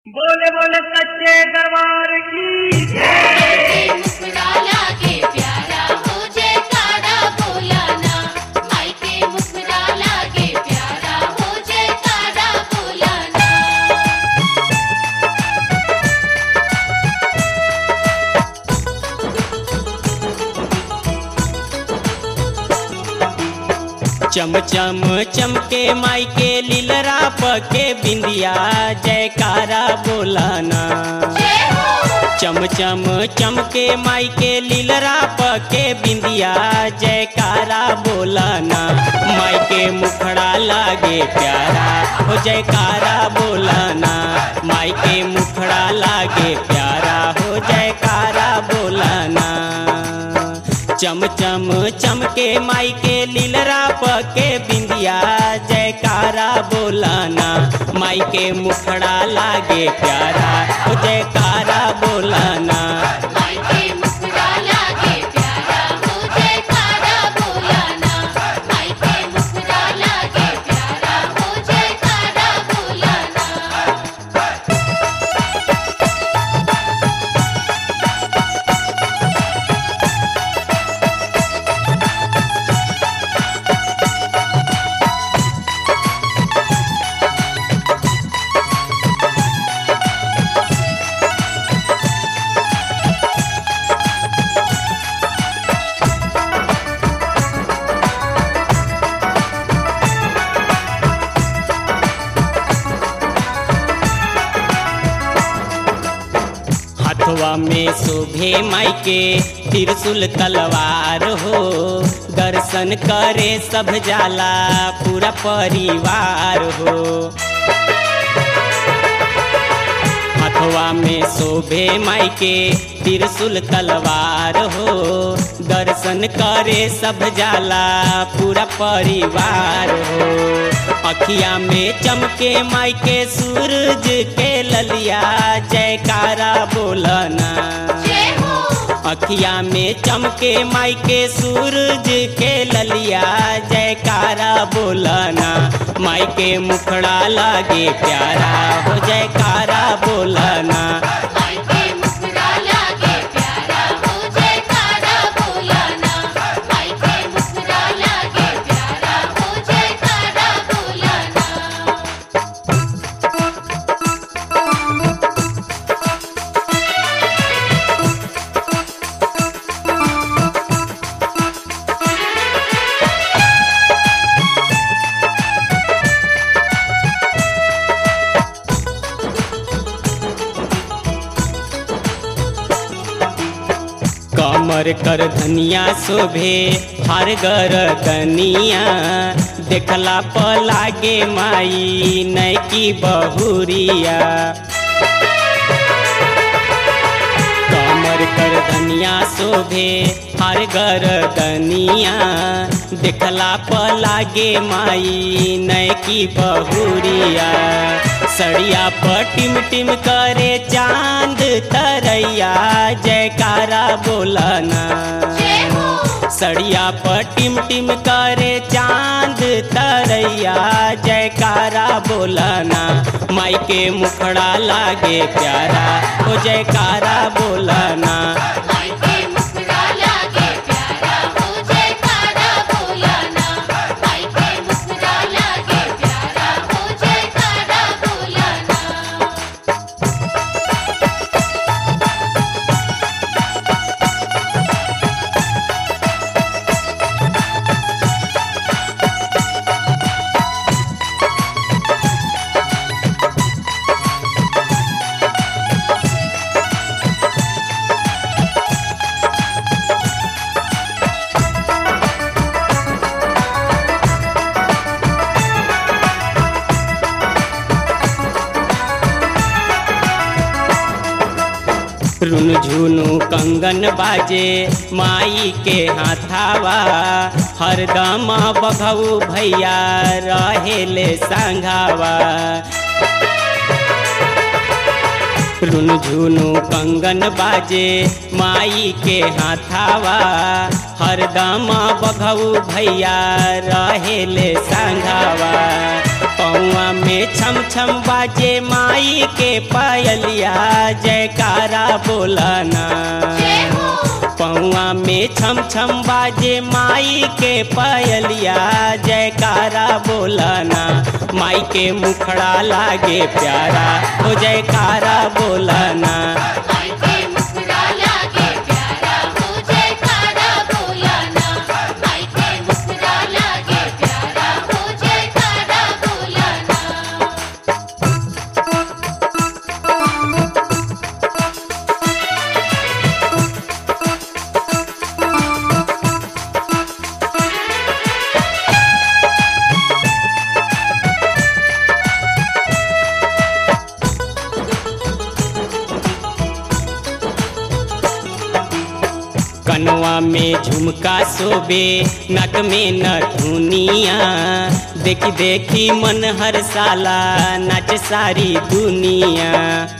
बोले बोले सच्चे दरबार की के मुखड़ा लागे प्यारा हो जयकारा बोलाना माई के मुखड़ा लागे प्यारा हो जयकारा बोलाना चम चम चमके माई के लीलरा पके बिंदिया जयकारा बोलाना जय हो चम चम चमके माई के लीलरा पके बिंदिया जयकारा बोलाना माई के मुखड़ा लागे प्यारा हो जयकारा बोलाना माई के मुखड़ा लागे प्यारा हो जयकारा बोलाना चम चम चमके माई के लीलरा पके बिंदिया जयकारा बोलाना माई के मुखड़ा लागे प्यारा ओ जयकारा बोलाना माई के मुखड़ा लागे प्यारा हो जयकारा बोलाना माई के मुखड़ा लागे प्यारा हो जयकारा बोलाना हथवा में शोभे माई के त्रिशूल तलवार हो दर्शन करे सब जाला पूरा परिवार हो हथवा में शोभे माई के त्रिशूल तलवार हो दर्शन करे सब जाला पूरा परिवार हो अखिया में चमके माई के सूरज के ललिया जयकारा बोलना जय हो अखिया में चमके माई के सूरज के ललिया जयकारा बोलना माई के मुखड़ा लागे प्यारा हो जयकारा बोलना माई के मुखड़ा लागे प्यारा हो जयकारा बोलाना माई के मुखड़ा लागे प्यारा हो जयकारा बोलाना कमर कर धनिया शोभे हर गर दनिया देखला प लागे माई नैकी बहुरिया कमर कर धनिया शोभे हर गर दनिया देखला प लागे माई नैकी बहुरिया सड़िया पर टिम टिम करे चांद तरैया जयकारा बोलना जय हो सड़िया पर टिम टिम करे चांद तरैया जयकारा बोलना माई के मुखड़ा लागे प्यारा ओ जयकारा बोलना माई के मुखड़ा लागे प्यारा हो जयकारा बोलाना माई के मुखड़ा लागे प्यारा हो जयकारा बोलाना रुन झुनु कंगन बाजे माई के हाथावा हरदम बघऊ भैया रहेले संघावा रुन झुनु कंगन बाजे माई के हाथावा हरदम बघऊ भैया रहेले संघावा पौआ में छम छम बाजे माई के पायलिया जयकारा बोलाना जय हो पौआ में छम छम बाजे माई के पायलिया जयकारा बोलाना माई के मुखड़ा लागे प्यारा हो जयकारा बोलाना माई के मुखड़ा लागे प्यारा हो जयकारा बोलाना माई के मुखड़ा लागे प्यारा हो जयकारा बोलाना कनवा में झुमका सोबे नक में नथुनिया देखी देखी मन हर साला नाच सारी दुनिया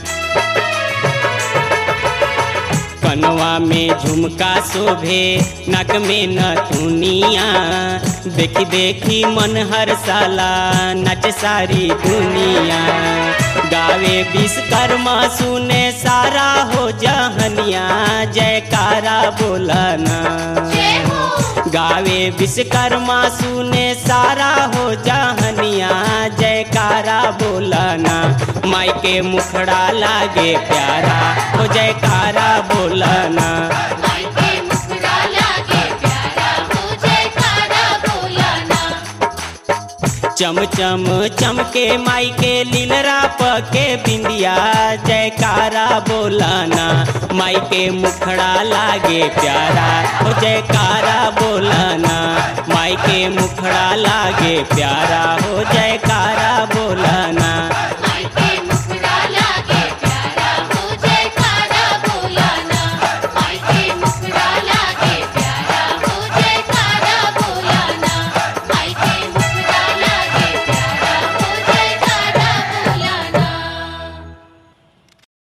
कनवा में झुमका शोभे नक में नथुनिया देखी देखी मन हर साला नच सारी दुनिया गावे विश्वकर्मा सुने सारा हो जहनिया जयकारा बोलना जय हो गावे विश्वकर्मा सुने सारा हो जहनिया जयकारा बोलना माई के मुखड़ा लागे प्यारा हो जयकारा बोलना माई के मुखड़ा लागे प्यारा हो जयकारा बोलाना चम चम चमके माई के लीलरा पके बिंदिया जयकारा बोलाना माई के मुखड़ा लागे प्यारा हो जयकारा बोलाना माई के मुखड़ा लागे प्यारा हो जयकारा बोलाना